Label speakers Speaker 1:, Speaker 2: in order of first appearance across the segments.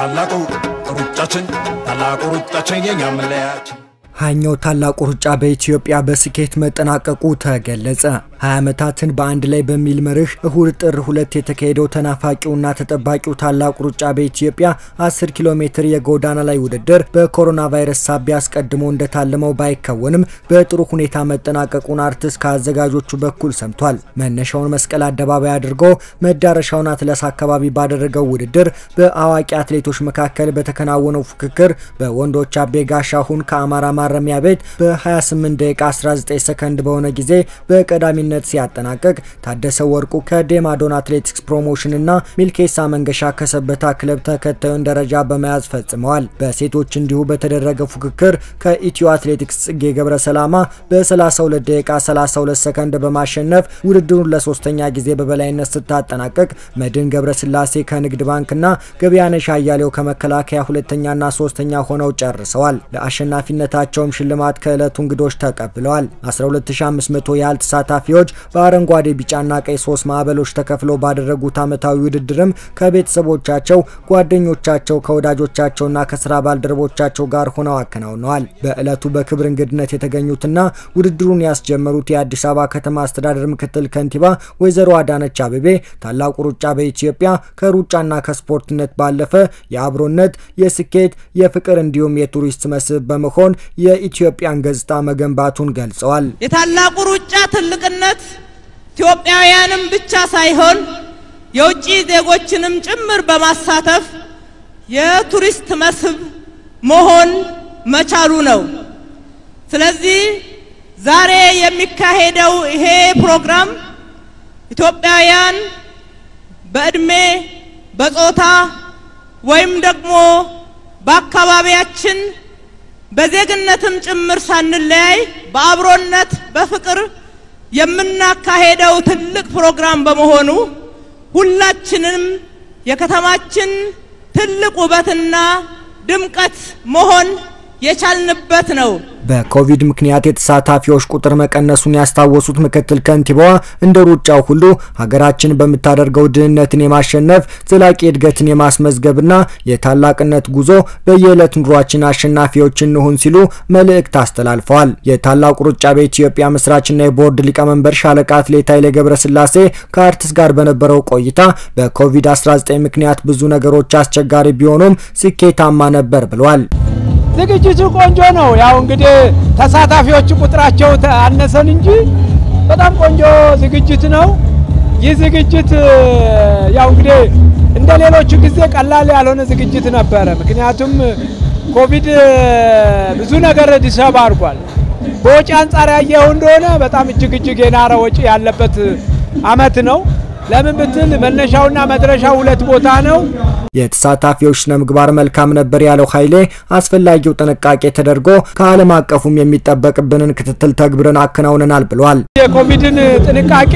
Speaker 1: ታላቁ ሩጫችን ታላቁ ሩጫችን የኛ መለያችን
Speaker 2: ሀያኛው ታላቁ ሩጫ በኢትዮጵያ በስኬት መጠናቀቁ ተገለጸ። 20 ዓመታትን በአንድ ላይ በሚል መርህ እሁድ ጥር ሁለት የተካሄደው ተናፋቂውና ተጠባቂው ታላቁ ሩጫ በኢትዮጵያ 10 ኪሎ ሜትር የጎዳና ላይ ውድድር በኮሮና ቫይረስ ሳቢያ አስቀድሞ እንደታለመው ባይከወንም በጥሩ ሁኔታ መጠናቀቁን አርቲስት ከአዘጋጆቹ በኩል ሰምቷል። መነሻውን መስቀል አደባባይ አድርጎ መዳረሻውን አትለስ አካባቢ ባደረገው ውድድር በአዋቂ አትሌቶች መካከል በተከናወነው ፉክክር በወንዶች አቤ ጋሻሁን ከአማራ ማረሚያ ቤት በ28 ደቂቃ 19 ሰከንድ በሆነ ጊዜ በቀዳሚነት ሲያጠናቀቅ ታደሰ ወርቁ ከዴማዶን አትሌቲክስ ፕሮሞሽን እና ሚልኬሳ መንገሻ ከሰበታ ክለብ ተከታዩን ደረጃ በመያዝ ፈጽመዋል። በሴቶች እንዲሁ በተደረገ ፉክክር ከኢትዮ አትሌቲክስ ጽጌ ገብረ ሰላማ በ32 ደቂቃ 32 ሰከንድ በማሸነፍ ውድድሩን ለሶስተኛ ጊዜ በበላይነት ስታጠናቀቅ መድን ገብረ ስላሴ ከንግድ ባንክና ገበያነሽ አያሌው ከመከላከያ ሁለተኛና ሶስተኛ ሆነው ጨርሰዋል። ለአሸናፊነታቸውም ሽልማት ከዕለቱ እንግዶች ተቀብለዋል። 12500 ያህል ተሳታፊዎች በአረንጓዴ ቢጫና ቀይ ሶስት ማዕበሎች ተከፍለው ባደረጉት ዓመታዊ ውድድርም ከቤተሰቦቻቸው፣ ጓደኞቻቸው፣ ከወዳጆቻቸውና ከስራ ባልደረቦቻቸው ጋር ሆነው አከናውነዋል። በዕለቱ በክብር እንግድነት የተገኙትና ውድድሩን ያስጀመሩት የአዲስ አበባ ከተማ አስተዳደር ምክትል ከንቲባ ወይዘሮ አዳነች አቤቤ ታላቁ ሩጫ በኢትዮጵያ ከሩጫና ከስፖርትነት ባለፈ የአብሮነት፣ የስኬት፣ የፍቅር እንዲሁም የቱሪስት መስህብ በመሆን የኢትዮጵያን ገጽታ መገንባቱን ገልጸዋል።
Speaker 3: የታላቁ ሩጫ ትልቅነት ኢትዮጵያውያንም ብቻ ሳይሆን የውጭ ዜጎችንም ጭምር በማሳተፍ የቱሪስት መስህብ መሆን መቻሉ ነው። ስለዚህ ዛሬ የሚካሄደው ይሄ ፕሮግራም ኢትዮጵያውያን በእድሜ በጾታ ወይም ደግሞ በአካባቢያችን በዜግነትም ጭምር ሳንለያይ በአብሮነት በፍቅር የምናካሄደው ትልቅ ፕሮግራም በመሆኑ ሁላችንም የከተማችን ትልቅ ውበትና ድምቀት መሆን የቻልንበት ነው።
Speaker 2: በኮቪድ ምክንያት የተሳታፊዎች ቁጥር መቀነሱን ያስታወሱት ምክትል ከንቲባዋ እንደ ሩጫው ሁሉ ሀገራችን በምታደርገው ድህነትን የማሸነፍ ዘላቂ እድገትን የማስመዝገብና የታላቅነት ጉዞ በየዕለት ኑሯችን አሸናፊዎች እንሁን ሲሉ መልእክት አስተላልፈዋል። የታላቁ ሩጫ በኢትዮጵያ መስራችና የቦርድ ሊቀመንበር ሻለቃ አትሌት ኃይሌ ገብረስላሴ ከአርቲስት ጋር በነበረው ቆይታ በኮቪድ-19 ምክንያት ብዙ ነገሮች አስቸጋሪ ቢሆኑም ስኬታማ ነበር ብለዋል።
Speaker 4: ዝግጅቱ ቆንጆ ነው። ያው እንግዲህ ተሳታፊዎቹ ቁጥራቸው አነሰን እንጂ በጣም ቆንጆ ዝግጅት ነው። ይህ ዝግጅት ያው እንግዲህ እንደ ሌሎቹ ጊዜ ቀላል ያልሆነ ዝግጅት ነበረ። ምክንያቱም ኮቪድ ብዙ ነገር ዲሰብ አድርጓል። በወጪ አንጻር ያየው እንደሆነ በጣም እጅግ እጅግ የናረ ወጪ ያለበት አመት ነው። ለምን ብትል መነሻውና መድረሻው ሁለት ቦታ ነው።
Speaker 2: የተሳታፊዎች ስነ ምግባር መልካም ነበር ያለው ኃይሌ አስፈላጊው ጥንቃቄ ተደርጎ ከዓለም አቀፉም የሚጠበቅብንን ክትትል ተግብረን አከናውነናል ብሏል።
Speaker 4: የኮቪድን ጥንቃቄ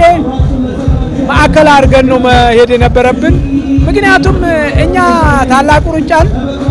Speaker 4: ማዕከል አድርገን ነው መሄድ የነበረብን። ምክንያቱም እኛ ታላቁ ሩጫን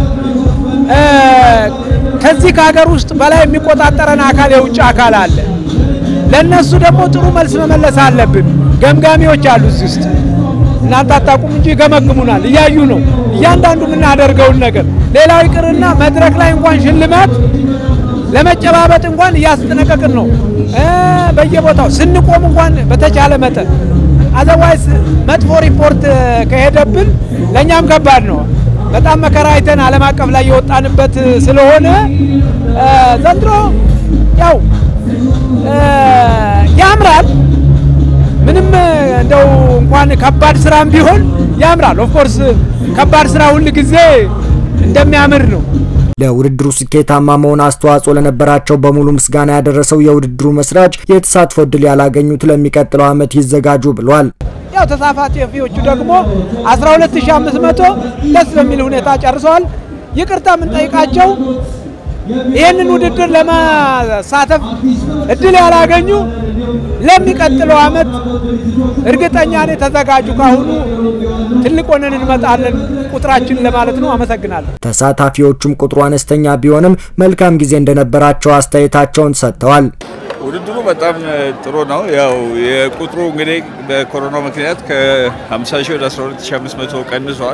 Speaker 4: ከዚህ ከሀገር ውስጥ በላይ የሚቆጣጠረን አካል የውጭ አካል አለ። ለእነሱ ደግሞ ጥሩ መልስ መመለስ አለብን። ገምጋሚዎች አሉ እዚህ ውስጥ እናንተ አታውቁም እንጂ ይገመግሙናል፣ እያዩ ነው እያንዳንዱ የምናደርገውን ነገር። ሌላው ይቅርና መድረክ ላይ እንኳን ሽልማት ለመጨባበጥ እንኳን እያስጠነቀቅን ነው። በየቦታው ስንቆም እንኳን በተቻለ መጠን አዘዋይስ መጥፎ ሪፖርት ከሄደብን ለእኛም ከባድ ነው። በጣም መከራ አይተን ዓለም አቀፍ ላይ የወጣንበት ስለሆነ ዘንድሮ ያው ያምራል። ምንም እንደው እንኳን ከባድ ስራም ቢሆን ያምራል። ኦፍኮርስ ከባድ ስራ ሁል ጊዜ እንደሚያምር ነው።
Speaker 2: ለውድድሩ ስኬታማ መሆን አስተዋጽኦ ለነበራቸው በሙሉ ምስጋና ያደረሰው የውድድሩ መስራች የተሳትፎ እድል ያላገኙት ለሚቀጥለው ዓመት ይዘጋጁ ብሏል።
Speaker 4: ያው ተሳታፊዎቹ ደግሞ 12500 ደስ በሚል ሁኔታ ጨርሰዋል። ይቅርታ የምንጠይቃቸው ይህንን ውድድር ለመሳተፍ እድል ያላገኙ ለሚቀጥለው ዓመት እርግጠኛ ነኝ ተዘጋጁ። ካሁኑ ትልቅ ሆነን እንመጣለን ቁጥራችን ለማለት ነው። አመሰግናለሁ።
Speaker 2: ተሳታፊዎቹም ቁጥሩ አነስተኛ ቢሆንም መልካም ጊዜ እንደነበራቸው አስተያየታቸውን ሰጥተዋል።
Speaker 5: ውድድሩ በጣም ጥሩ ነው። ያው የቁጥሩ እንግዲህ በኮሮና ምክንያት ከ50 ሺህ ወደ 12500 ቀንሷል።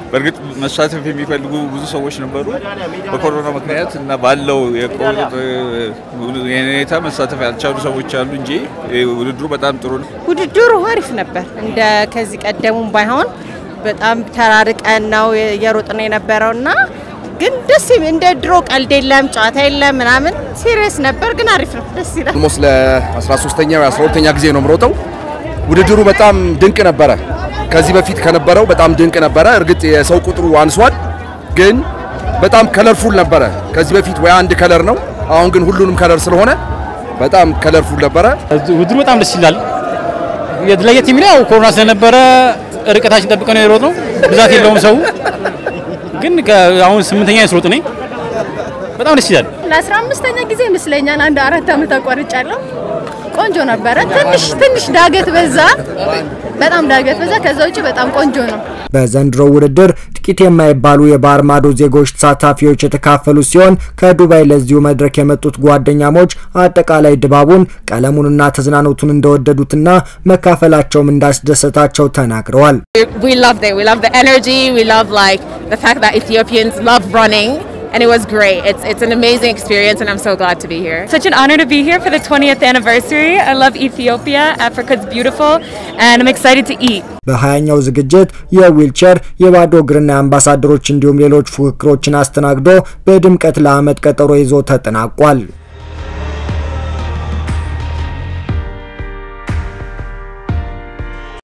Speaker 5: በእርግጥ መሳተፍ የሚፈልጉ ብዙ ሰዎች ነበሩ። በኮሮና ምክንያት እና ባለው የቆርጥ ሁኔታ መሳተፍ ያልቻሉ ሰዎች አሉ እንጂ ውድድሩ በጣም ጥሩ ነው።
Speaker 6: ውድድሩ አሪፍ ነበር። እንደ ከዚህ ቀደሙም ባይሆን በጣም ተራርቀን ነው የሮጥን የነበረው እና ግን ደስ የሚል እንደ ድሮ ቀልድ የለም ጨዋታ የለም ምናምን ሲሪየስ ነበር፣ ግን አሪፍ ነው፣ ደስ ይላል።
Speaker 7: ኦልሞስት ለ13ኛ ወይ 12ኛ ጊዜ ነው የምሮጠው። ውድድሩ በጣም ድንቅ ነበረ። ከዚህ በፊት ከነበረው በጣም ድንቅ ነበረ። እርግጥ የሰው ቁጥሩ አንሷል፣ ግን በጣም ከለርፉል ነበረ። ከዚህ በፊት ወይ አንድ ከለር ነው፣ አሁን ግን ሁሉንም ከለር ስለሆነ በጣም ከለርፉል ነበረ።
Speaker 8: ውድድሩ በጣም ደስ ይላል። ለየት የሚለው ያው ኮሮና ስለነበረ ርቀታችን ጠብቀን ነው የሮጥነው። ብዛት የለውም ሰው ግን አሁን ስምንተኛ ስሮጥ ነኝ። በጣም ደስ ይላል።
Speaker 9: ለአስራ አምስተኛ ጊዜ ይመስለኛል አንድ አራት ዓመት አቋርጫለሁ። ቆንጆ ነበረ። ትንሽ ትንሽ ዳገት በዛ፣ በጣም ዳገት በዛ። ከዛ ውጭ በጣም ቆንጆ ነው።
Speaker 2: በዘንድሮ ውድድር ጥቂት የማይባሉ የባህር ማዶ ዜጎች ተሳታፊዎች የተካፈሉ ሲሆን ከዱባይ ለዚሁ መድረክ የመጡት ጓደኛሞች አጠቃላይ ድባቡን ቀለሙንና ተዝናኖቱን እንደወደዱትና መካፈላቸውም እንዳስደሰታቸው ተናግረዋል።
Speaker 10: We loved it. We loved the energy. We loved like the fact that Ethiopians love running. And it was great. It's, it's an amazing experience, and I'm so glad to be here.
Speaker 11: Such an honor to be here for the 20th anniversary. I love Ethiopia. Africa's beautiful, and I'm excited to eat.
Speaker 2: በሀያኛው ዝግጅት የዊልቸር የባዶ እግርና የአምባሳደሮች እንዲሁም ሌሎች ፉክክሮችን አስተናግዶ በድምቀት ለዓመት ቀጠሮ ይዞ ተጠናቋል።